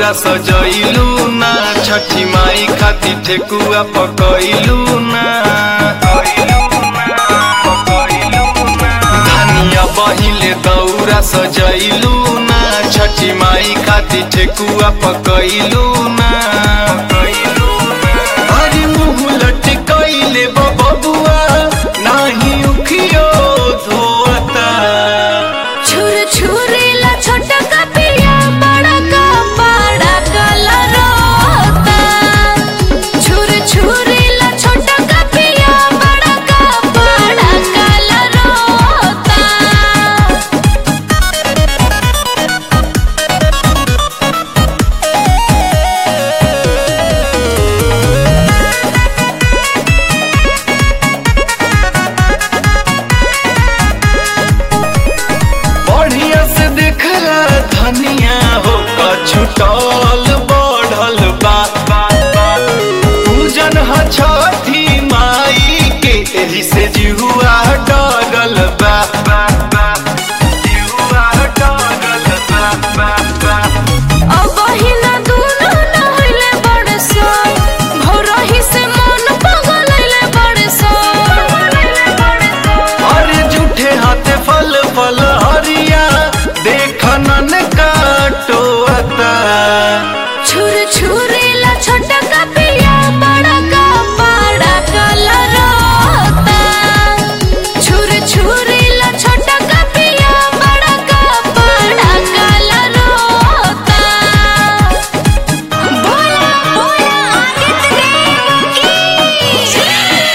दौरा सजैलू ना छठी माई खातिर ठेकुआ पकैलू ना धनिया बहिले दौरा सजैलू ना छठी माई खातिर ठेकुआ पकैलू ना अरे मुँह लटकैले बबुआ नाही उखियो धोता छुर छुरीला छोटा का पिया बड़ा का बड़ा कलरोता छुर छुरीला छोटा का पिया बड़ा का बड़ा कलरोता बढ़िया से देखला धनिया हो छुटल बढ़ल बा पूजन ह छठी माई के एही से जिहुआ डगल बा जिहुआ डगल बा अब हिना दुनो नहले बड़सो भोरही से मन पगलैले बड़सो अरे झूठे हाथे फल फल हरिया देखनन काटोता छुर छुरीला छोटा का पिया बड़ा का बड़ा कलरोता छुर छुरीला छोटा का पिया बड़ा का बड़ा कलरोता बोला बोला आदित्य देव की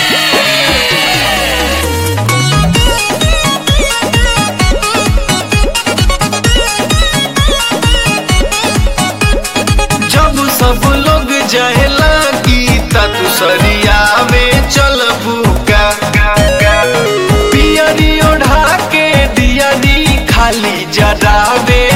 जब सब लोग जहला गीता तू सरिया में चल बुका पियरी ओढ़ा के दिया दी खाली जरावे